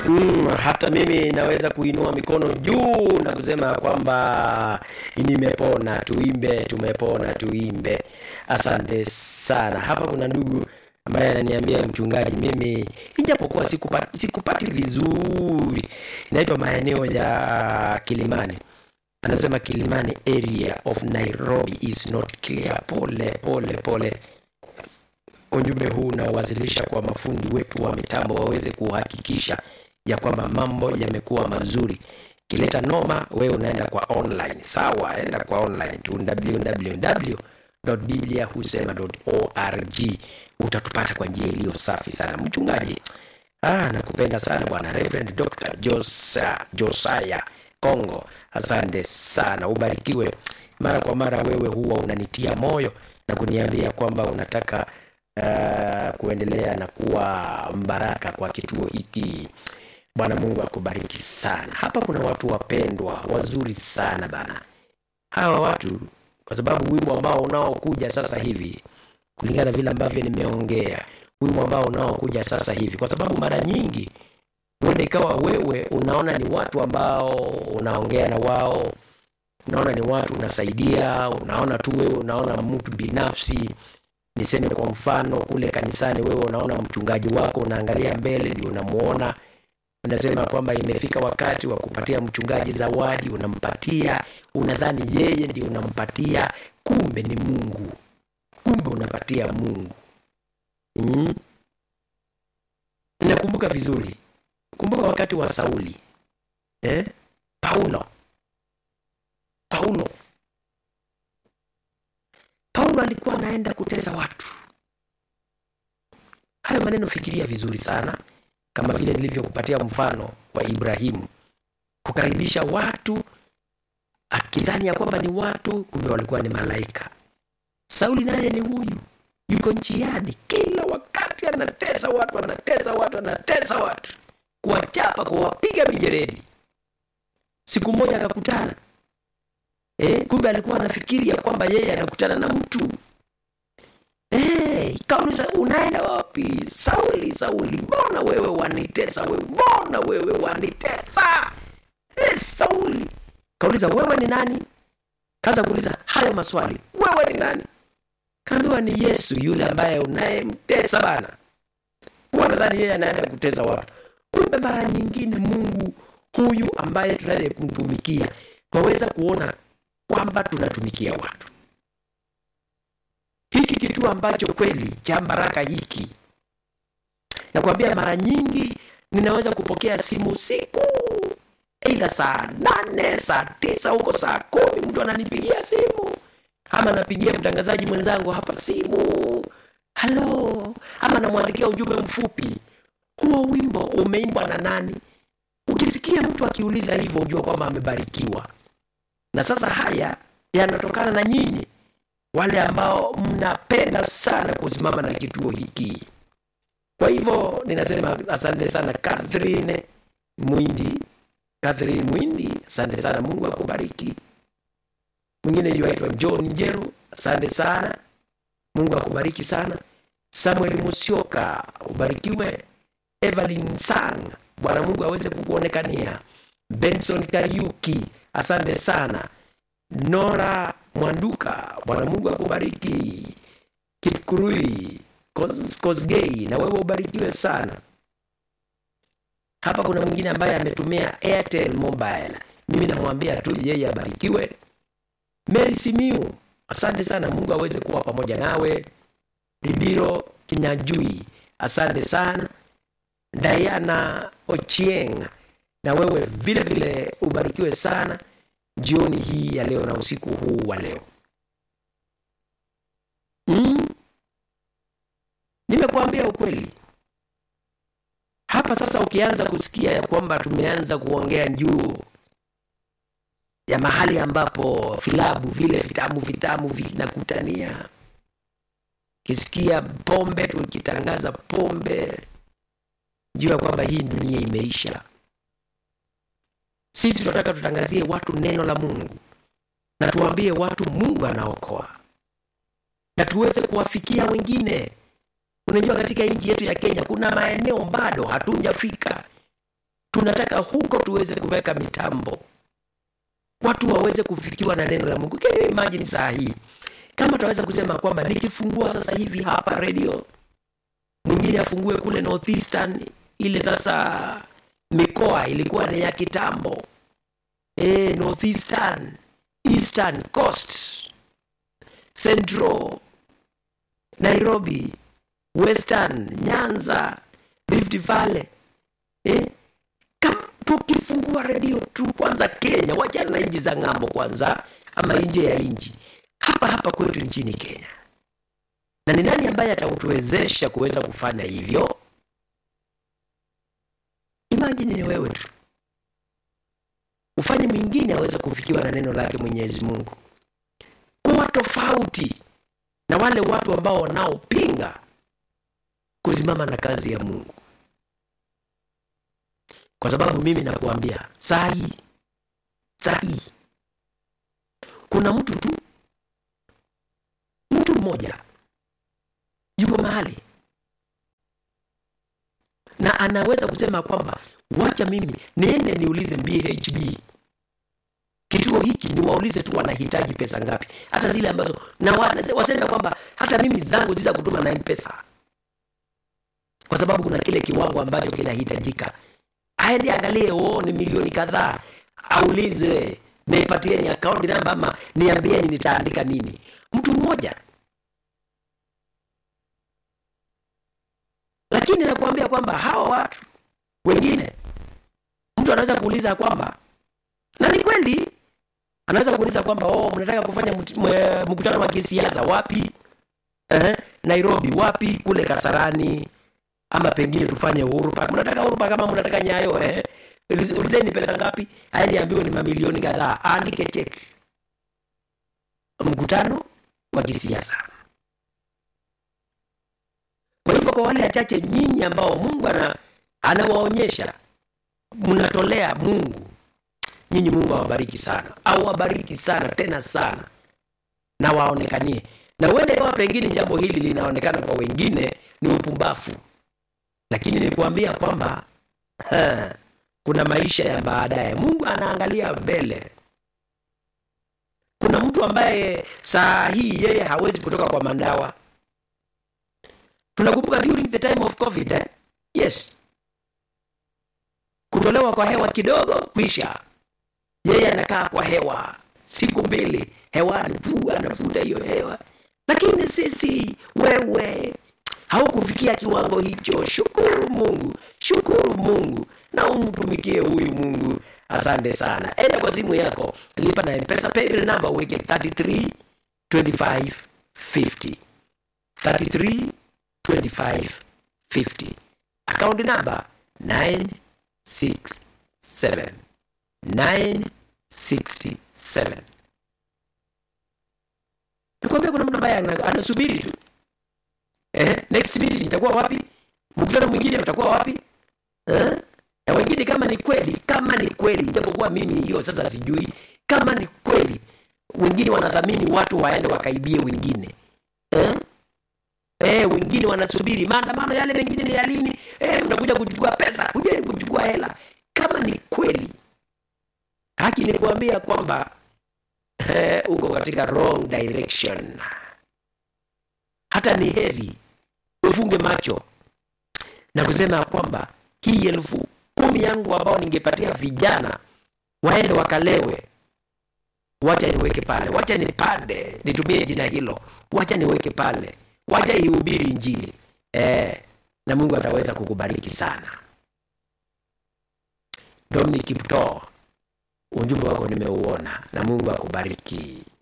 Mm, hata mimi naweza kuinua mikono juu na kusema kwamba nimepona, tuimbe, tumepona, tuimbe. Asante sana. Hapa kuna ndugu ambaye ananiambia mchungaji, mimi ijapokuwa sikupati, sikupati vizuri, inaitwa maeneo ya Kilimani anasema Kilimani area of Nairobi is not clear. Pole pole pole. Ujumbe huu unawasilisha kwa mafundi wetu wa mitambo waweze kuhakikisha ya kwamba mambo yamekuwa mazuri. Kileta noma, wewe unaenda kwa online. Sawa, enda kwa online tu www.bibliahusema.org utatupata kwa njia iliyo safi sana. Mchungaji, ah, nakupenda sana bwana Reverend Dr. Josa, Josiah Kongo, asante sana, ubarikiwe. Mara kwa mara wewe huwa unanitia moyo na kuniambia kwamba unataka uh, kuendelea na kuwa mbaraka kwa kituo hiki. Bwana Mungu akubariki sana. Hapa kuna watu wapendwa wazuri sana bana, hawa watu, kwa sababu wimbo ambao unaokuja sasa hivi, kulingana na vile ambavyo nimeongea, wimbo ambao unaokuja sasa hivi, kwa sababu mara nyingi huenda ikawa wewe unaona ni watu ambao unaongea na wao, unaona ni watu unasaidia, unaona tu wewe unaona mtu binafsi. Niseme kwa mfano, kule kanisani wewe unaona mchungaji wako, unaangalia mbele, ndio unamuona, unasema kwamba imefika wakati wa kupatia mchungaji zawadi, unampatia, unadhani yeye ndio unampatia, kumbe ni Mungu, kumbe unapatia Mungu. Mm. Nakumbuka vizuri kumbuka wakati wa Sauli eh? Paulo Paulo Paulo alikuwa anaenda kutesa watu. Hayo maneno fikiria vizuri sana, kama vile nilivyokupatia mfano wa Ibrahimu kukaribisha watu akidhani ya kwamba ni watu, kumbe walikuwa ni malaika. Sauli naye ni huyu, yuko njiani kila wakati anatesa watu, anatesa watu, anatesa watu kuwachapa kuwapiga mijeredi. Siku moja akakutana eh, kumbe alikuwa anafikiri ya kwamba yeye anakutana na mtu eh, kauliza unaenda wapi? Sauli, Sauli, mbona wewe wanitesa wewe, mbona wewe wanitesa eh, Sauli. Kauliza wewe ni nani? Kaza kuuliza hayo maswali, wewe ni nani? Kaambiwa ni Yesu yule ambaye unayemtesa bana. Kwa nadhani yeye anaenda kutesa watu kumbe mara nyingine Mungu huyu ambaye tunayemtumikia twaweza kuona kwamba tunatumikia watu. Hiki kituo ambacho kweli cha baraka hiki, nakwambia, mara nyingi ninaweza kupokea simu siku aidha saa nane, saa tisa, huko saa kumi, mtu ananipigia simu ama napigia mtangazaji mwenzangu hapa simu, halo, ama namwandikia ujumbe mfupi huo wimbo umeimbwa na nani? Ukisikia mtu akiuliza hivyo, ujua kwamba amebarikiwa. Na sasa haya yanatokana na nyinyi wale ambao mnapenda sana kusimama na kituo hiki. Kwa hivyo ninasema asante sana Catherine Mwindi, Catherine Mwindi, asante sana, Mungu akubariki. Mwingine yuaitwa John Njeru, asante sana, Mungu akubariki sana. Samuel Musioka, ubarikiwe. Evelyn Sang, Bwana Mungu aweze kukuonekania. Benson Kariuki, asante sana. Nora Mwanduka, Bwana Mungu akubariki. Kipkurui Kosgei, na wewe ubarikiwe sana. Hapa kuna mwingine ambaye ametumia Airtel Mobile, mimi namwambia tu yeye abarikiwe. Mary Simiu, asante sana, Mungu aweze kuwa pamoja nawe. Ribiro Kinyajui, asante sana. Diana Ochieng, na wewe vile vile ubarikiwe sana jioni hii ya leo na usiku huu wa leo. Mm. Nimekuambia ukweli hapa sasa. Ukianza kusikia ya kwamba tumeanza kuongea juu ya mahali ambapo vilabu vile vitamu vitamu vinakutania, kisikia pombe, tukitangaza pombe jua kwamba hii dunia imeisha. Sisi tunataka tutangazie watu neno la Mungu na tuambie watu Mungu anaokoa na tuweze kuwafikia wengine. Unajua, katika nchi yetu ya Kenya kuna maeneo bado hatujafika. tunataka huko tuweze kuweka mitambo watu waweze kufikiwa na neno la mungu Can you imagine saa hii kama tunaweza kusema kwamba nikifungua sasa hivi hapa radio mwingine afungue kule northeastern ile sasa mikoa ilikuwa ni ya kitambo e, northeastern eastern coast central nairobi western nyanza rift valley eh? Kama tukifungua redio tu kwanza kenya wachana na nchi za ng'ambo kwanza ama nje ya nchi hapa hapa kwetu nchini kenya na ni nani ambaye atatuwezesha kuweza kufanya hivyo imajini ni wewe tu ufanye mwingine aweze kufikiwa na neno lake mwenyezi mungu kuwa tofauti na wale watu ambao wanaopinga kusimama na kazi ya mungu kwa sababu mimi nakuambia saa hii saa hii kuna mtu tu mtu mmoja yuko mahali na anaweza kusema kwamba wacha mimi niende niulize bhb kituo hiki niwaulize tu wanahitaji pesa ngapi hata zile ambazo na wa- waseme kwamba hata mimi zangu ziza kutuma na mpesa kwa sababu kuna kile kiwango ambacho kinahitajika aende angalie o ni milioni kadhaa aulize nipatieni akaunti namba ama niambieni nitaandika nini mtu mmoja lakini nakuambia kwamba hawa watu wengine mtu anaweza kuuliza kwamba na ni kweli anaweza kuuliza kwamba oh, mnataka kufanya mut- mwe- mkutano wa kisiasa wapi eh, nairobi wapi kule kasarani ama pengine tufanye uhuru park mnataka uhuru park ama mnataka nyayo eh? Ulize- ulizeni pesa ngapi aende ambiwe ni mamilioni kadhaa aandike chek mkutano wa kisiasa kwa hivyo kwa wale wachache nyinyi ambao mungu ana, anawaonyesha mnatolea mungu nyinyi mungu awabariki sana awabariki sana tena sana na waonekanie na uende kama pengine jambo hili linaonekana kwa wengine ni upumbafu lakini nikuambia kwamba ha, kuna maisha ya baadaye mungu anaangalia mbele kuna mtu ambaye saa hii yeye hawezi kutoka kwa mandawa tunakumbuka during the time of covid eh? yes kutolewa kwa hewa kidogo kwisha yeye anakaa kwa hewa siku mbili hewani tu anavuta hiyo hewa lakini sisi wewe haukufikia kiwango hicho shukuru mungu shukuru mungu na umtumikie huyu mungu asante sana enda kwa simu yako lipa na mpesa paybill number uweke 33 25 50 33 25 50 akaunti namba 967 967 nikwambia kuna mtu ambaye ana- anasubiri tu eh, next meeting itakuwa wapi mkutano mwingine utakuwa wapi eh? na wengine kama ni kweli kama ni kweli ijapokuwa mimi hiyo sasa sijui kama ni kweli wengine wanadhamini watu waende wakaibie wengine eh? Eh, wengine wanasubiri maandamano yale mengine ni ya lini eh, mnakuja kuchukua pesa kuja kuchukua hela kama ni kweli haki ni kuambia kwamba eh, uko katika wrong direction hata ni heri ufunge macho na kusema ya kwamba hii elfu kumi yangu ambao ningepatia vijana waende wakalewe wacha niweke pale wacha nipande nitumie jina hilo wacha niweke pale wacha ihubiri njili eh, na mungu ataweza kukubariki sana dominic kiptoo ujumbe wako nimeuona na mungu akubariki